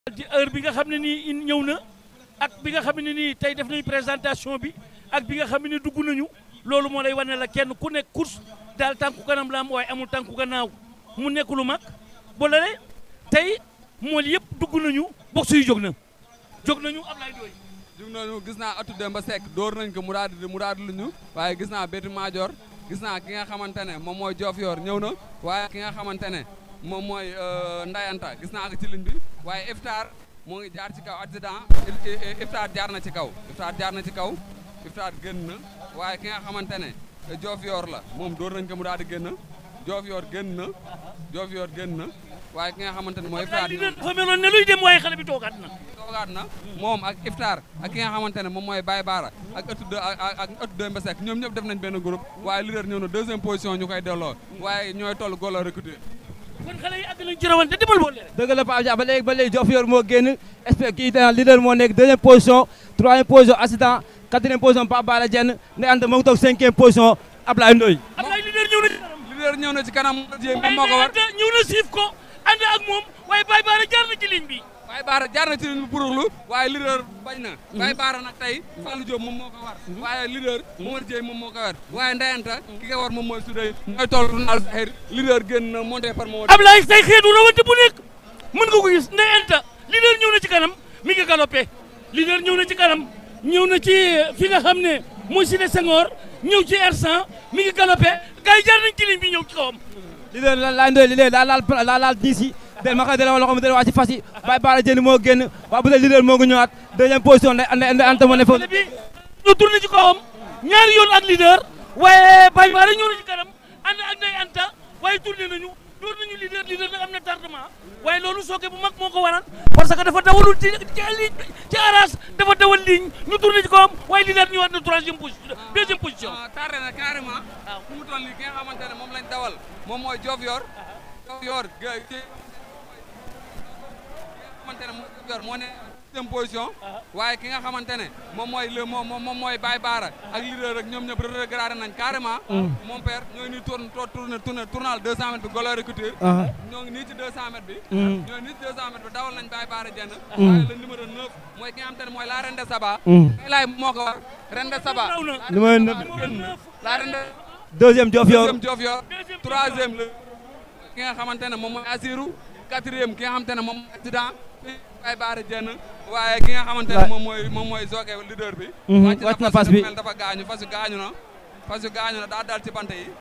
ci heure bi nga xam ne nii ñëw na ak bi nga xam ne nii tey def nañu présentation bi ak bi nga xam ne dugg nañu loolu moo lay wane la kenn ku nekk course daal tànku kanam la am waaye amul tànku gannaaw mu nekk lu mag ba lale tey mool yëpp dugg nañu box yu jóg na jóg nañu Ablaye Ndoye jug nañu gis naa atu Demba Seck dóor nañ ko mu daal di mu daal di luñu waaye gis naa Béti Major gis naa ki nga xamante ne moom mooy Diofior ñëw na waaye ki nga xamante ne moom mooy Ndayanta gis naa ko ci ligne bi waaye Iftar moo ngi jaar ci kaw accident Iftar jaar na ci kaw Iftar jaar na ci kaw Iftar génn na waaye ki nga xamante ne Diofior la moom dóor nañ ko mu daal di génn Diofior génn na Diofior génn na waaye ki nga xamante ne mooy Iftar li dafa meloon ne luy dem waaye xale bi toogaat na toogaat na moom ak Iftar ak ki nga xamante ne moom mooy Baye Baara ak ëttu de ak ak ëttu de Mbesek ñoom ñëpp def nañ benn groupe waaye leader ñëw na deuxième position ñu koy delloo waaye ñooy toll góol a recruter kon xale yi àgg nañ ci rawante demal boole rek dëgg la Pape Dia ba léegi ba léegi Diofior moo génn expect kii dana leader moo nekk deuxième position troisième position accident quatrième position Pape Bala Dieng ne anta moo ngi toog cinquième position Ablaye Ndoye Ablaye leader ñëw na ci kanam leader ñëw na ci kanam jéem waaye moo ko war Ndayanta ñëw na siif ko ànd ak moom waaye Baye Baara jaar na ci ligne bi Baye Baara jaar na ci ligne bi buruxlu waaye leader bañ na Baye Baara nag tey Fallou Diop moom moo ko war waaye leader Momar Dieye moom moo ko war waaye Ndayanta ki nga war moom mooy Soudey mooy toll Ronald Sakhir leader génn na monté par moo Ablaye say xeetu rawante bu nekk mën nga ko gis Ndayanta leader ñëw na ci kanam mi ngi galopé leader ñëw na ci kanam ñëw na ci fi nga xam ne mooy Cité Senghor ñëw ci R100 mi ngi galopé gars yi jaar nañ ci ligne bi ñëw ci kawam leader la laay Ndoye leader daa laal daa laal diis yi del ma xëy dale loxo mi del waa ci fas yi Baye Bala Dieng moo génn waa bu dee leader moo ngi ñëwaat deuxième position nday nday anta moo ne foofu xale bi ñu tourné ci kawam ñaari yoon ak leader waaye Baye Baara ñëw na ci kanam ànd ak Ndayanta waaye tourné nañu door nañu leader leader nag am na tardement waaye loolu sooke bu mag moo ko waral parce que dafa dawalul ci ci ligne ci arras dafa dawal ligne ñu tourné ci kawam waaye leader ñëwaat na troisième position deuxième position ah tardé na carrément. waaw fu mu toll nii ki nga xamante ne moom lañ dawal moom mooy Diofior. Diofior ga ki nga xamante ne moom Diofior moo ne deuxième position. waaye ki nga xamante ne moom mooy le moom moom mooy Baye Baara ak leader rek ñoom ñëpp regardé nañ carrément. mon père ñoo ngi nii tourne tourne tourne tournal 200 mètres bi Golo Recruteur. ñoo ngi nii ci 200 mètres bi. ñoo ngi nii ci 200 mètres bi dawal nañ Baye Baara jenn. waaye le numéro 9 mooy ki nga xamante ne mooy la Reine de Saba. kay laay moo ko war Reine de Saba. raw na numéro neuf la Reine de deuxième Diofior deuxième Diofior troisième la ki nga xamante ne moom mooy Assirou quatrième ki nga xamante ne moom mooy accident ay baara jenn waaye ki nga xamante ne moom mooy moom mooy Zoké leader bi wàcc na fas bi mel dafa gaañu fas yu gaañu na fas yu gaañu na daa dal ci bant yi